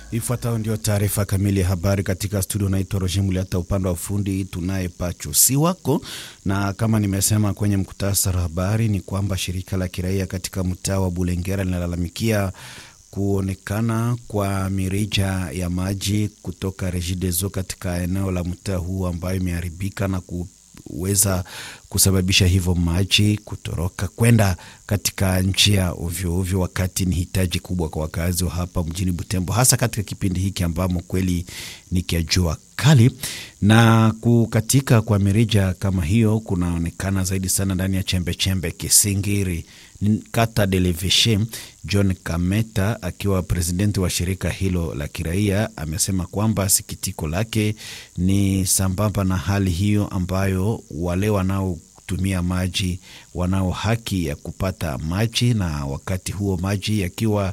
Ifuatayo ndio taarifa kamili ya habari katika studio. Naitwa Roger Muliata, upande wa ufundi tunaye Pacho si wako, na kama nimesema kwenye mkutasari wa habari ni kwamba shirika la kiraia katika mtaa wa Bulengera linalalamikia kuonekana kwa mirija ya maji kutoka Regideso katika eneo la mtaa huu ambayo imeharibika na kuweza kusababisha hivyo maji kutoroka kwenda katika njia ovyo ovyo, wakati ni hitaji kubwa kwa wakazi wa hapa mjini Butembo, hasa katika kipindi hiki ambamo kweli ni kia jua kali. Na kukatika kwa mirija kama hiyo kunaonekana zaidi sana ndani ya chembechembe Kisingiri kata Deleveshe. John Kameta akiwa presidenti wa shirika hilo la kiraia amesema kwamba sikitiko lake ni sambamba na hali hiyo ambayo wale wanaotumia maji wanao haki ya kupata maji, na wakati huo maji yakiwa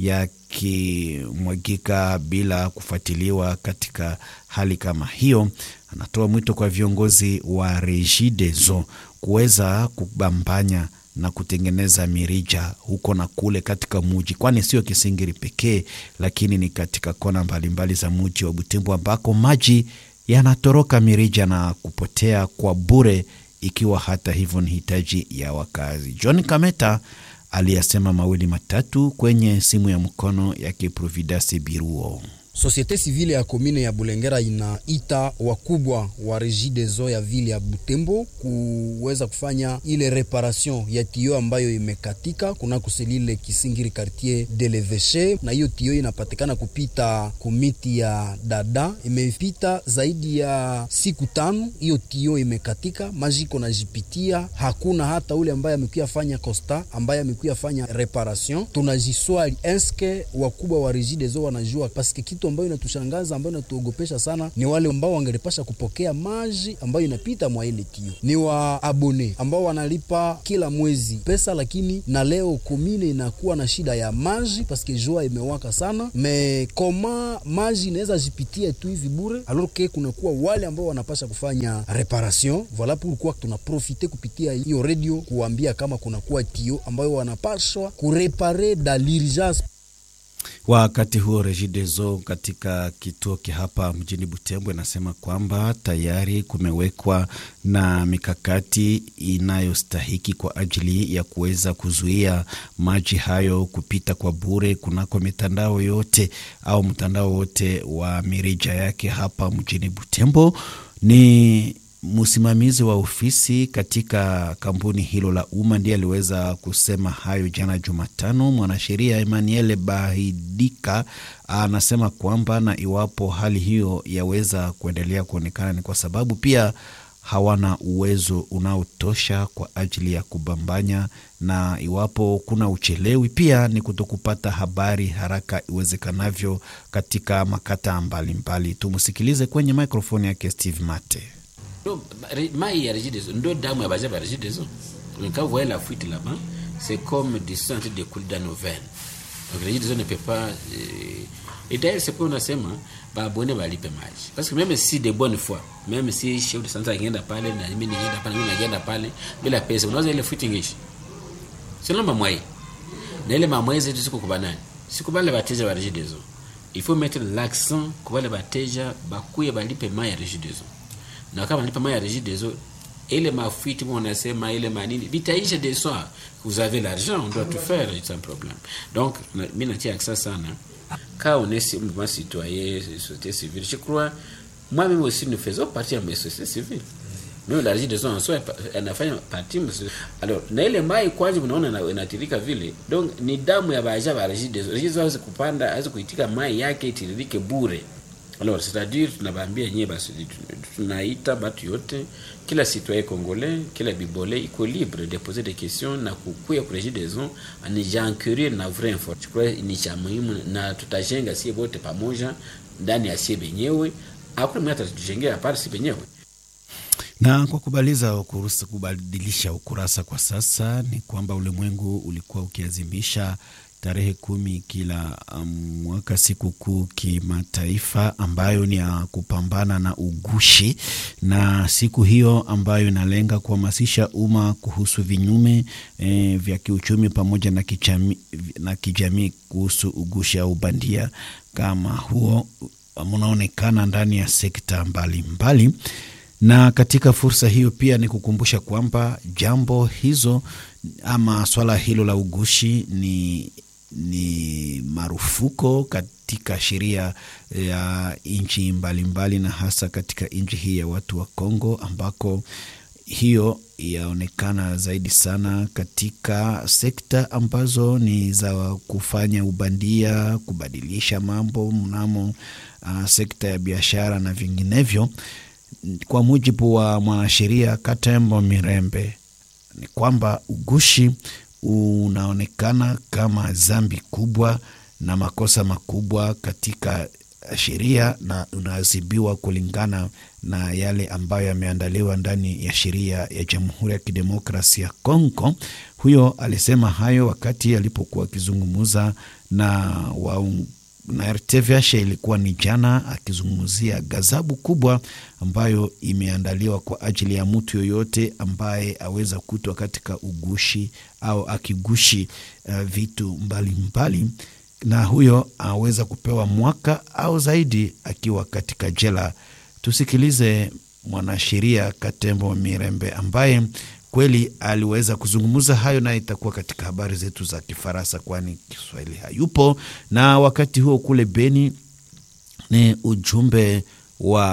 yakimwagika bila kufuatiliwa katika hali kama hiyo, anatoa mwito kwa viongozi wa Regideso kuweza kubambanya na kutengeneza mirija huko na kule katika muji, kwani sio Kisingiri pekee, lakini ni katika kona mbalimbali za muji wa Butembo ambako maji yanatoroka mirija na kupotea kwa bure, ikiwa hata hivyo ni hitaji ya wakazi. John Kameta aliyasema mawili matatu kwenye simu ya mkono yake Providence Biruo. Sosiete sivile ya komine ya Bulengera inaita wakubwa wa Regideso ya vile ya Butembo kuweza kufanya ile reparation ya tio ambayo imekatika kuna kuselile Kisingiri quartier de l'Eveche, na hiyo tio inapatikana kupita kumiti ya dada, imepita zaidi ya siku tano. Hiyo tio imekatika, maji iko najipitia, hakuna hata ule ambaye amekuya fanya costa, ambaye amekuya fanya reparation. Tunajiswali eske wakubwa wa Regideso wanajua paske kitu ambayo inatushangaza ambayo inatuogopesha sana ni wale ambao wangelipasha kupokea maji ambayo inapita mwa ile tio, ni wa abone ambao wanalipa kila mwezi pesa, lakini na leo komine inakuwa na shida ya maji paske jua imewaka sana. Me koma maji inaweza jipitia tu hivi bure, alors que kunakuwa wale ambao wanapasha kufanya reparation. Voila pourquoi tunaprofite kupitia hiyo radio kuambia kama kunakuwa tio ambayo wanapashwa kurepare da l'urgence Wakati huo Regideso katika kituo hapa mjini Butembo inasema kwamba tayari kumewekwa na mikakati inayostahiki kwa ajili ya kuweza kuzuia maji hayo kupita kwa bure kunako mitandao yote au mtandao wote wa mirija yake hapa mjini Butembo. Ni msimamizi wa ofisi katika kampuni hilo la umma ndiye aliweza kusema hayo jana Jumatano. Mwanasheria Emmanuel Bahidika anasema kwamba na iwapo hali hiyo yaweza kuendelea kuonekana ni kwa sababu pia hawana uwezo unaotosha kwa ajili ya kubambanya, na iwapo kuna uchelewi pia ni kutokupata habari haraka iwezekanavyo katika makata mbalimbali. Tumsikilize kwenye mikrofoni yake Steve Mate. mai ya Regideso ndo damu ya baja ba Regideso. Quand vous voyez la fuite là-bas, c'est comme du sang de couler dans nos veines. Donc Regideso ne peut pas euh, et d'ailleurs c'est pour nasema babone balipe maji parce que même si de bonne foi même si chef de santé angeenda pale na mimi ningeenda pale mimi nageenda pale bila pesa unaweza ile fuite ngishi sio namba mwai na ile mamwai zetu siku kubanani siku bale bateja ba Regideso il faut mettre l'accent kwa wale bateja bakuye balipe mai ya Regideso na kama nipa mai ya Regideso ile mafuiti mwa unasema ile manini vitaisha de soir vous avez l'argent on doit tout faire sans problème donc mimi natia accent sana quand on est mouvement citoyen société civile je crois moi même aussi nous faisons partie de la société civile mimi la Regideso en soi anafanya partie alors na ile mai kwanza unaona inatirika vile donc ni damu ya baja ba Regideso Regideso hawezi kupanda hawezi kuitika mai yake itiririke bure Alors, c'est-à-dire tunabaambia nyie basi tunaita batu yote kila citoyen congolais kila bibole iko libre de poser des questions na kukuya ku Regideso ni jancurie na vrai info. Je crois ni cha muhimu na tutajenga sie bote pamoja ndani ya sie benyewe, hakuna mwenye atatujengea hapana si benyewe. Na kwa kubaliza ukurasa, kubadilisha ukurasa kwa sasa ni kwamba ulimwengu ulikuwa ukiazimisha tarehe kumi kila mwaka um, sikukuu kimataifa ambayo ni ya kupambana na ugushi, na siku hiyo ambayo inalenga kuhamasisha umma kuhusu vinyume e, vya kiuchumi pamoja na kijamii na kijamii kuhusu ugushi au bandia kama huo unaonekana ndani ya sekta mbalimbali mbali. Na katika fursa hiyo pia ni kukumbusha kwamba jambo hizo ama swala hilo la ugushi ni, ni marufuko katika sheria ya nchi mbalimbali na hasa katika nchi hii ya watu wa Kongo ambako hiyo yaonekana zaidi sana katika sekta ambazo ni za kufanya ubandia, kubadilisha mambo mnamo uh, sekta ya biashara na vinginevyo. Kwa mujibu wa mwanasheria Katembo Mirembe ni kwamba ugushi unaonekana kama dhambi kubwa na makosa makubwa katika sheria na unaadhibiwa kulingana na yale ambayo yameandaliwa ndani ya sheria ya Jamhuri ya Kidemokrasia ya Kongo. Huyo alisema hayo wakati alipokuwa akizungumza na waung na RTVH ilikuwa ni jana, akizungumzia ghadhabu kubwa ambayo imeandaliwa kwa ajili ya mtu yoyote ambaye aweza kutwa katika ugushi au akigushi uh, vitu mbalimbali mbali, na huyo aweza kupewa mwaka au zaidi akiwa katika jela. Tusikilize mwanasheria Katembo Mirembe ambaye kweli aliweza kuzungumza hayo, naye itakuwa katika habari zetu za Kifaransa, kwani Kiswahili hayupo. Na wakati huo kule Beni ni ujumbe wa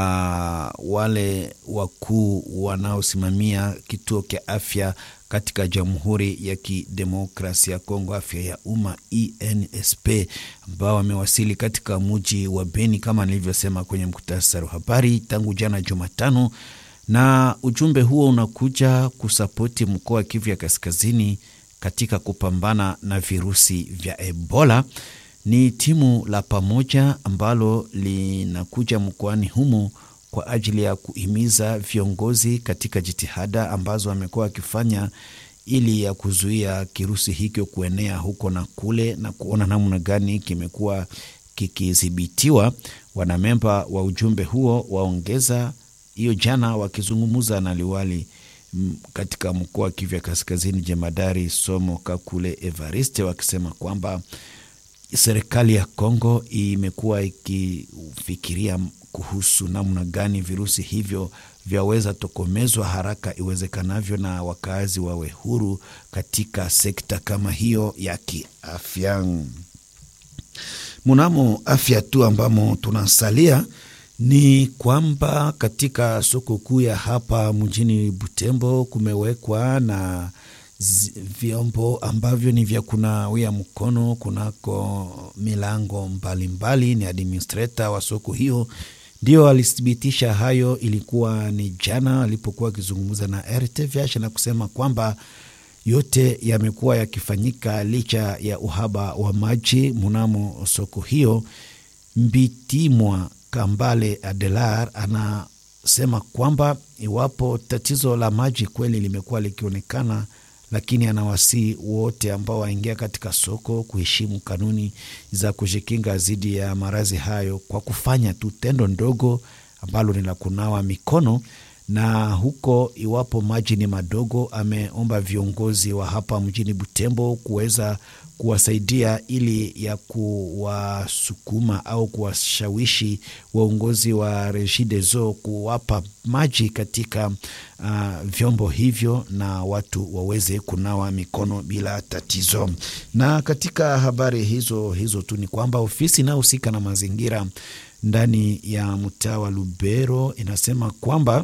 wale wakuu wanaosimamia kituo cha afya katika Jamhuri ya Kidemokrasia ya Kongo, afya ya umma INSP, ambao wamewasili katika muji wa Beni kama nilivyosema kwenye muktasari wa habari tangu jana Jumatano na ujumbe huo unakuja kusapoti mkoa wa Kivu ya Kaskazini katika kupambana na virusi vya Ebola. Ni timu la pamoja ambalo linakuja mkoani humo kwa ajili ya kuhimiza viongozi katika jitihada ambazo wamekuwa wakifanya ili ya kuzuia kirusi hicho kuenea huko na kule na kuona namna gani kimekuwa kikidhibitiwa. Wanamemba wa ujumbe huo waongeza hiyo jana wakizungumza na liwali katika mkoa wa Kivu ya Kaskazini, jemadari Somo Kakule Evariste, wakisema kwamba serikali ya Kongo imekuwa ikifikiria kuhusu namna gani virusi hivyo vyaweza tokomezwa haraka iwezekanavyo na wakazi wawe huru katika sekta kama hiyo ya kiafya. Mnamo afya tu ambamo tunasalia ni kwamba katika soko kuu ya hapa mjini Butembo kumewekwa na vyombo ambavyo ni vya kunawia mkono kunako milango mbalimbali mbali. Ni administrator wa soko hiyo ndio alithibitisha hayo. Ilikuwa ni jana alipokuwa akizungumza na RTVH na kusema kwamba yote yamekuwa yakifanyika licha ya uhaba wa maji mnamo soko hiyo. Mbitimwa Kambale Adelar anasema kwamba iwapo tatizo la maji kweli limekuwa likionekana, lakini anawasii wote ambao waingia katika soko kuheshimu kanuni za kujikinga dhidi ya maradhi hayo kwa kufanya tu tendo ndogo ambalo ni la kunawa mikono. Na huko iwapo maji ni madogo, ameomba viongozi wa hapa mjini Butembo kuweza kuwasaidia ili ya kuwasukuma au kuwashawishi waongozi wa Regideso kuwapa maji katika uh, vyombo hivyo na watu waweze kunawa mikono bila tatizo. Na katika habari hizo hizo tu ni kwamba ofisi inayohusika na mazingira ndani ya mtaa wa Lubero inasema kwamba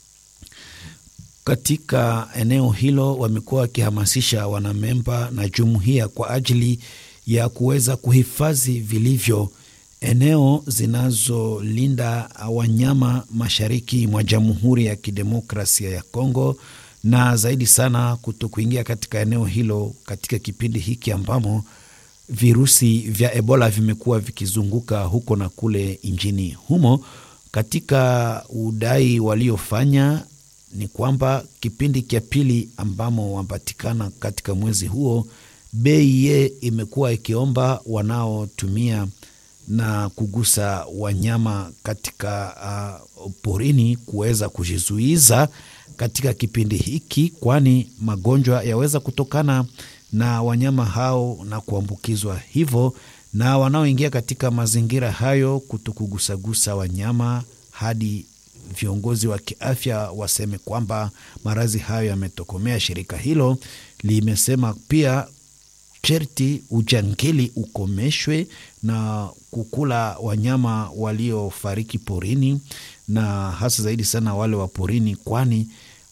katika eneo hilo wamekuwa wakihamasisha wanamemba na jumuiya kwa ajili ya kuweza kuhifadhi vilivyo eneo zinazolinda wanyama mashariki mwa Jamhuri ya Kidemokrasia ya Kongo, na zaidi sana kuto kuingia katika eneo hilo katika kipindi hiki ambamo virusi vya Ebola vimekuwa vikizunguka huko na kule nchini humo. Katika udai waliofanya ni kwamba kipindi cha pili ambamo wapatikana katika mwezi huo, BIE imekuwa ikiomba wanaotumia na kugusa wanyama katika uh, porini kuweza kujizuiza katika kipindi hiki, kwani magonjwa yaweza kutokana na wanyama hao na kuambukizwa hivyo. na wanaoingia katika mazingira hayo kutokugusagusa wanyama hadi viongozi wa kiafya waseme kwamba maradhi hayo yametokomea. Shirika hilo limesema pia sherti ujangili ukomeshwe na kukula wanyama waliofariki porini, na hasa zaidi sana wale wa porini, kwani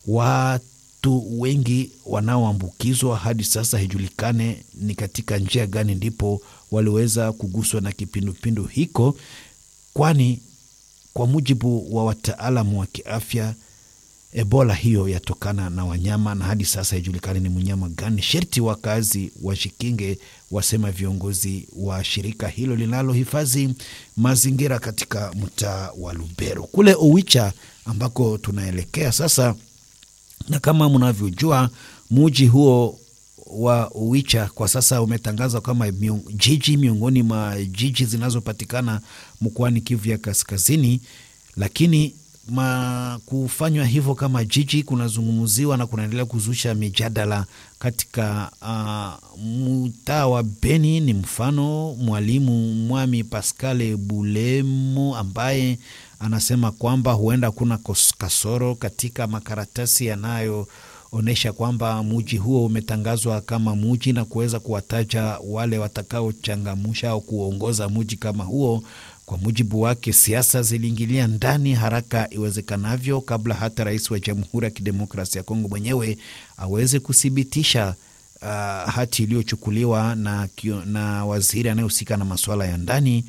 watu wengi wanaoambukizwa hadi sasa haijulikane ni katika njia gani ndipo waliweza kuguswa na kipindupindu hiko, kwani kwa mujibu wa wataalamu wa kiafya Ebola hiyo yatokana na wanyama na hadi sasa haijulikani ni mnyama gani. Sherti wakazi washikinge, wasema viongozi wa shirika hilo linalohifadhi mazingira katika mtaa wa Lubero kule Owicha ambako tunaelekea sasa. Na kama mnavyojua muji huo wa Owicha kwa sasa umetangazwa kama miung, jiji miongoni mwa jiji zinazopatikana mkoani Kivu ya Kaskazini, lakini ma kufanywa hivyo kama jiji kunazungumziwa na kunaendelea kuzusha mijadala katika uh, mtaa wa Beni. Ni mfano mwalimu Mwami Pascale Bulemo ambaye anasema kwamba huenda kuna kasoro katika makaratasi yanayoonyesha kwamba muji huo umetangazwa kama muji na kuweza kuwataja wale watakaochangamusha au kuongoza muji kama huo. Kwa mujibu wake, siasa ziliingilia ndani haraka iwezekanavyo kabla hata rais wa Jamhuri ya Kidemokrasia ya Kongo mwenyewe aweze kuthibitisha uh, hati iliyochukuliwa na, na waziri anayehusika na masuala ya ndani.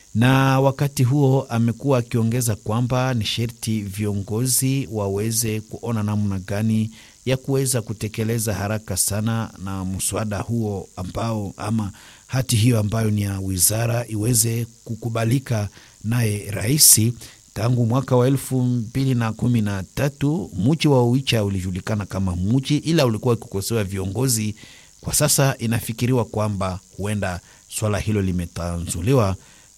Na wakati huo amekuwa akiongeza kwamba ni sherti viongozi waweze kuona namna gani ya kuweza kutekeleza haraka sana na mswada huo ambao ama hati hiyo ambayo ni ya wizara iweze kukubalika naye raisi. Tangu mwaka wa elfu mbili na kumi na tatu muji wa Uicha ulijulikana kama muji, ila ulikuwa ukikosewa viongozi. Kwa sasa inafikiriwa kwamba huenda swala hilo limetanzuliwa.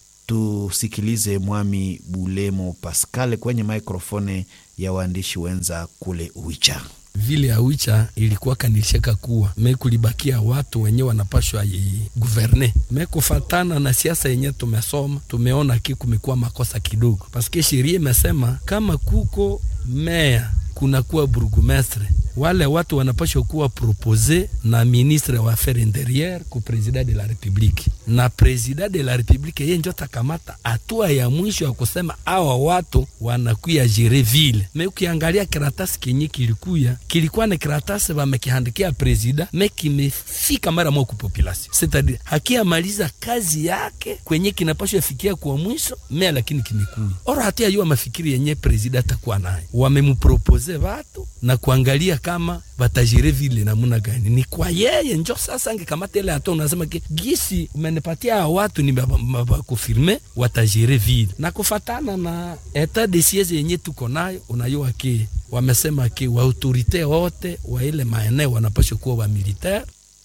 Tusikilize Mwami Bulemo Pascal kwenye maikrofone ya waandishi wenza kule Uicha. Vile ya Uicha ilikuwa kanilishaka kuwa me kulibakia watu wenye wanapashwa guverne me kufatana na siasa yenye tumesoma, tumeona ki kumekuwa makosa kidogo, paske sheria imesema kama kuko meya kunakuwa burgumestre wale watu wanapashwa kuwa propose na ministre wa affaires interieure ku president de la republique, na president de la republique yeye ndio takamata hatua ya mwisho ya kusema awa watu wanakuya jere vile. Me ukiangalia karatasi kenye kilikuya kilikuwa ni karatasi wamekihandikia president, me kimefika mara moja ku population, c'est-à-dire hakiamaliza kazi yake kwenye kinapashwa fikia kwa mwisho me, lakini kimekuya ora hatia yua mafikiri yenye president atakuwa nayo, wamemupropose watu na kuangalia kama batajire vile namuna gani, ni kwa yeye njo sasa angekamata ile hata unasema ke gisi umenipatia watu ni bakufirme watajire vile na kufatana na etat de siege yenye tuko nayo, unayua ke wamesema ke wa autorite wote wa ile maeneo wanapaswa kuwa wa militaire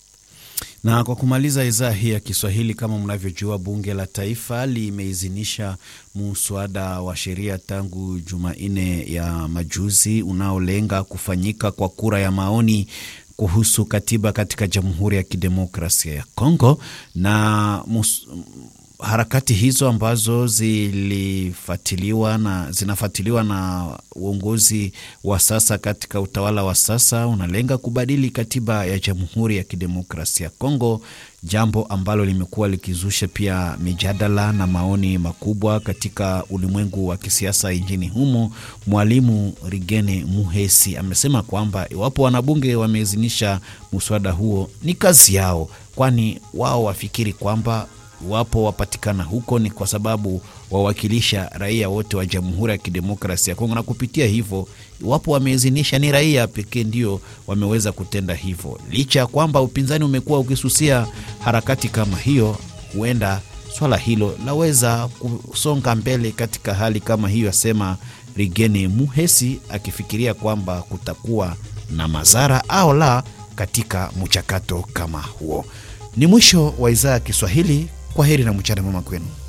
na kwa kumaliza idhaa hii ya Kiswahili, kama mnavyojua, bunge la taifa limeidhinisha muswada wa sheria tangu Jumanne ya majuzi unaolenga kufanyika kwa kura ya maoni kuhusu katiba katika Jamhuri ya Kidemokrasia ya Kongo na mus harakati hizo ambazo zilifuatiliwa na zinafuatiliwa na uongozi wa sasa katika utawala wa sasa unalenga kubadili katiba ya Jamhuri ya Kidemokrasia ya Kongo, jambo ambalo limekuwa likizusha pia mijadala na maoni makubwa katika ulimwengu wa kisiasa nchini humo. Mwalimu Rigene Muhesi amesema kwamba iwapo wanabunge wameidhinisha muswada huo ni kazi yao, kwani wao wafikiri kwamba iwapo wapatikana huko ni kwa sababu wawakilisha raia wote wa Jamhuri ya Kidemokrasia ya Kongo, na kupitia hivyo, iwapo wameidhinisha, ni raia pekee ndio wameweza kutenda hivyo. Licha ya kwamba upinzani umekuwa ukisusia harakati kama hiyo, huenda swala hilo laweza kusonga mbele katika hali kama hiyo, asema Rigene Muhesi, akifikiria kwamba kutakuwa na madhara au la katika mchakato kama huo. Ni mwisho wa idhaa ya Kiswahili. Kwa heri na mchana mwema kwenu.